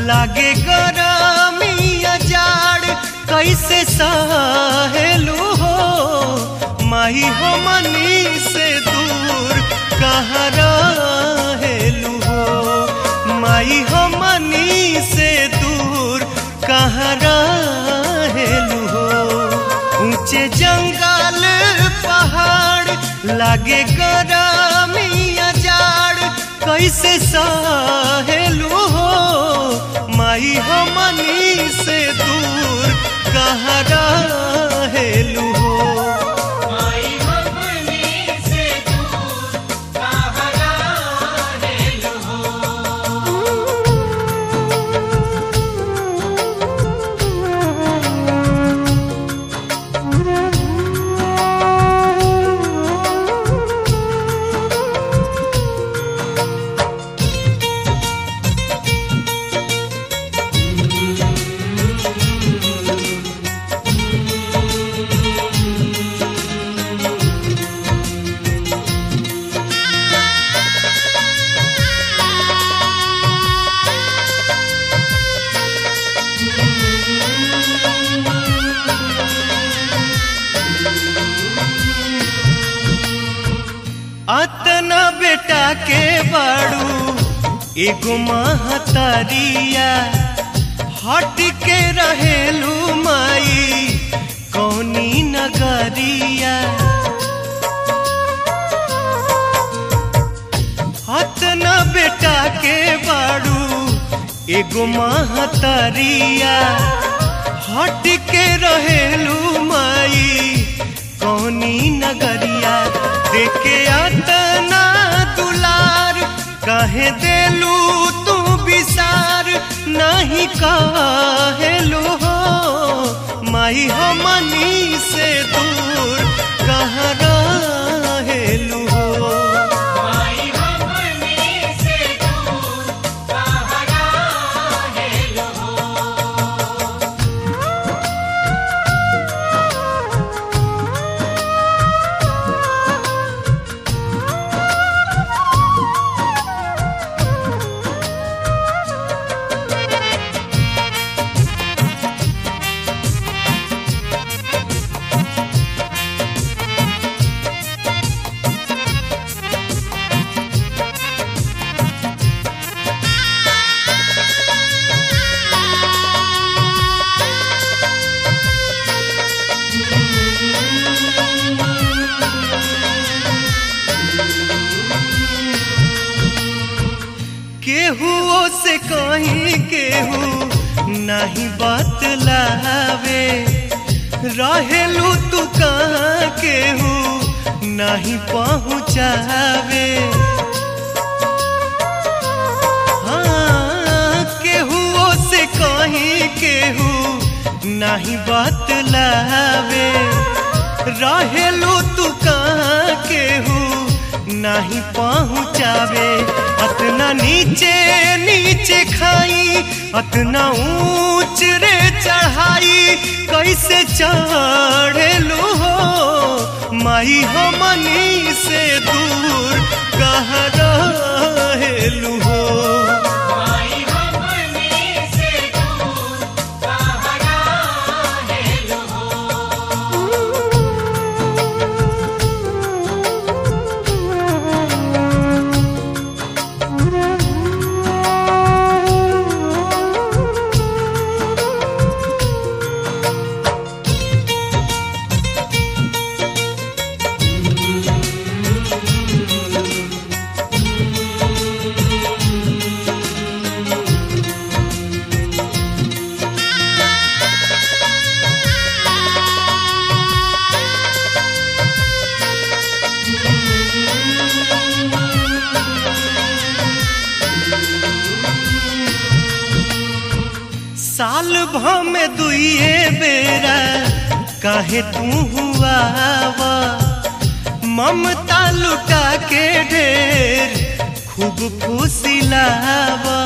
लागे गरमिया जाड़ कैसे सहेलू हो माही हो मनी से दूर कहाँ रहेलू हो माई हो मनी से दूर कहाँ रहेलू हो ऊंचे जंगल पहाड़ लागे गरमिया जाड़ कैसे सहेलू हो माई हो मनी से दूर कहाँ रहेलू हो अतना बेटा के बाड़ू एगो महतरिया हट के रहेलू माई कौनी नगरिया अतना बेटा के बाड़ू एगो महतरिया हट के रहेलू माई कौनी नगरिया देखे अतना दुलार कहे देलू तू विसार नहीं कहेलू हो माई हो मनी से दूर कहाँ रहेलू हो केहुओ से कहीं केहू नहीं बतलावे रहेलू तू कहाँ केहू नहीं पहुँचावे हाँ केहुओ से कहीं केहू नहीं बतलावे रहेलू तू कहाँ केहू नहीं पहुँचावे अतना नीचे नीचे खाई अतना ऊंच रे चढ़ाई कैसे चढ़ेलू हो माई हो मनी से दूर कहाँ रहेलू हो साल भ में दुइए बेरा काहे तू हुआ वा ममता लुटा के ढेर खूब फुसिलावा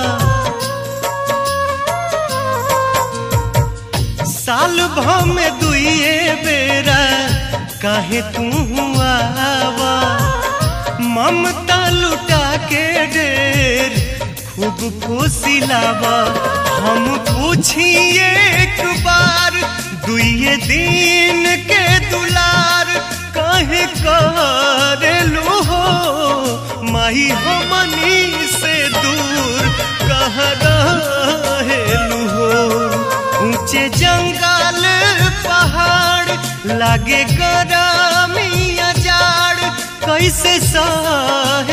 साल भ में दुइए बेरा काहे तू हुआ वा ममता लुटा के ढेर खूब खूब फुसिलावा हम पूछी एक बार दुए दिन के दुलार कहे करेलू हो माही हमनी से दूर कह रहेलू हो ऊंचे जंगल पहाड़ लागे गरमिया जाड़ कैसे सह